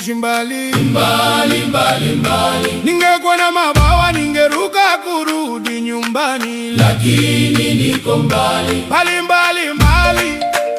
kuishi mbali mbali mbali mbali, ningekuwa na mabawa ningeruka kurudi nyumbani, lakini niko mbali mbali mbali mbali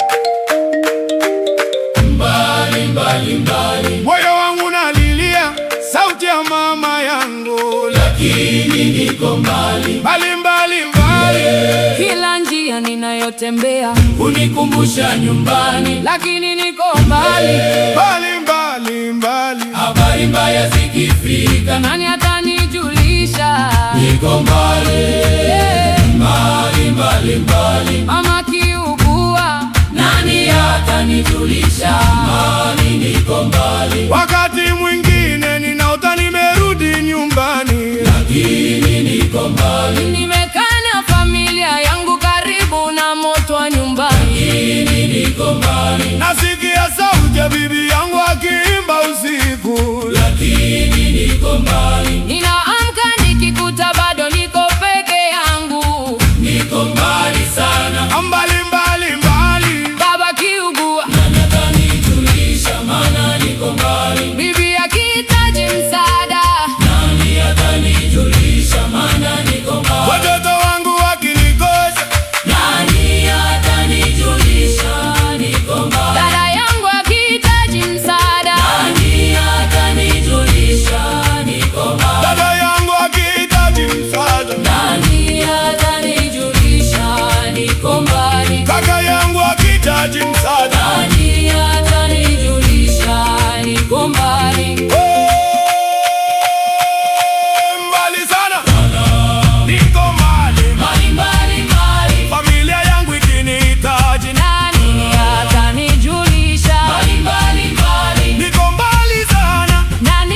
mbali mbali mbali, moyo wangu nalilia sauti ya mama yangu, lakini niko mbali mbali mbali mbali Kila njia ninayotembea unikumbusha nyumbani, lakini niko mbali. mbali mbali mbali habari mbaya zikifika, Nani atanijulisha? niko mbali Eh, mbali mbali mbali, Mama kiugua, nani atanijulisha? Mbali niko mbali, Wakati mwingine ninaota nimerudi nyumbani, lakini niko mbali, nimekaa na familia yangu karibu na moto wa nyumbani. lakini niko mbali, nasikia sauti ya bibi yangu akiimba usiku. lakini niko mbali, Ninaamka nikikuta bado niko peke yangu. niko mbali sana, Mbali mbali mbali, Baba kiugua, nani atanijulisha? Maana niko mbali, bibi akihitaji msaada, nani atanijulisha? Maana niko mbali, watoto wangu wakinikosa, nani atanijulisha? Niko mbali, dada yangu akihitaji msaada, nani atanijulisha? Niko mbali, dada yangu akihitaji msaada, nani atanijulisha? Niko mbali. kaka yangu akihitaji msaada, Nani atanijulisha? Niko mbali. Eh, mbali sana, niko mbali, mbali mbali mbali, familia yangu ikinihitaji, Nani atanijulisha? mbali mbali mbali, niko mbali sana, Nani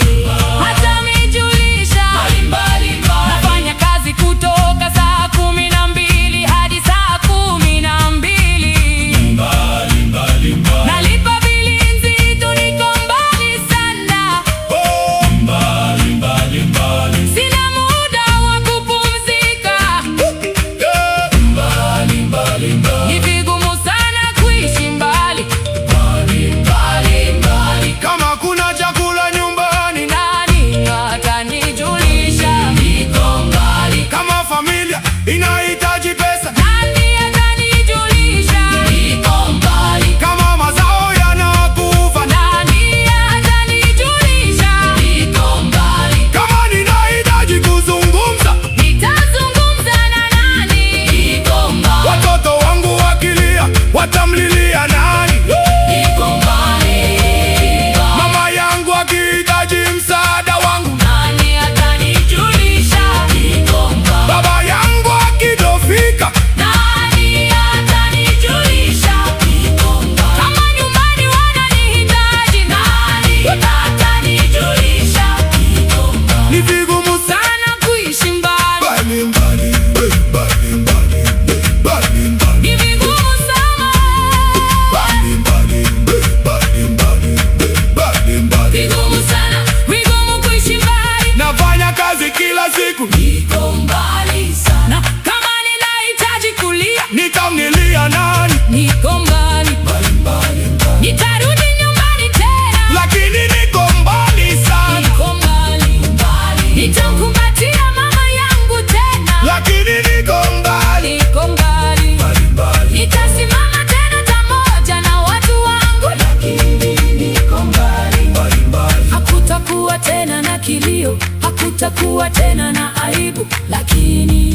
atanijulisha? mbali mbali mbali, Nafanya kazi kutoka saa kumi na mbili hadi saa kumi na mbili. mbali mbali mbali, Nalipa bili nzito, niko mbali sana. oh, mbali mbali mbali, Sina muda wa kupumzika. yeah. mbali mbali mbali, Ni vigumu sana kuishi mbali. mbali mbali mbali, Kama kuna chakula nyumbani, Nani atanijulisha? niko mbali, kama familia inahitaji pesa, Nani atanijulisha? niko mbali, kama mazao yanakufa, Nani atanijulisha? niko mbali, kama ninahitaji kuzungumza, Nitazungumza na nani? niko mbali, watoto wangu wakilia, watamlilia nani? niko mbali, Mama yangu akihitaji msaada wangu, Nani atanijulisha? niko mbali, baba yangu akidofika, Nani atanijulisha? niko mbali, Kama nyumbani wananihitaji, nani atanijulisha? niko mbali, ni vigumu sana. Sana kuishi mbali, Mbali, mbali, eh, mbali, mbali, eh, mbali, mbali, ni vigumu sana. mbali, mbali, eh, mbali, mbali, eh, mbali, mbali. Vigumu sana, vigumu kuishi mbali. Nafanya kazi kila siku, niko mbali sana, Na kama ninahitaji kulia, nitamlilia nani? niko mbali. mbali mbali mbali, Nitarudi nyumbani tena, Lakini niko mbali sana, niko mbali. mbali, Nitamkumbatia mama yangu tena, lakini niko mbali. niko mbali. mbali mbali, Nitasimama tena pamoja na watu wangu, lakini niko mbali, mbali mbali, hakutakuwa tena na kilio, hakutakuwa tena na aibu, lakini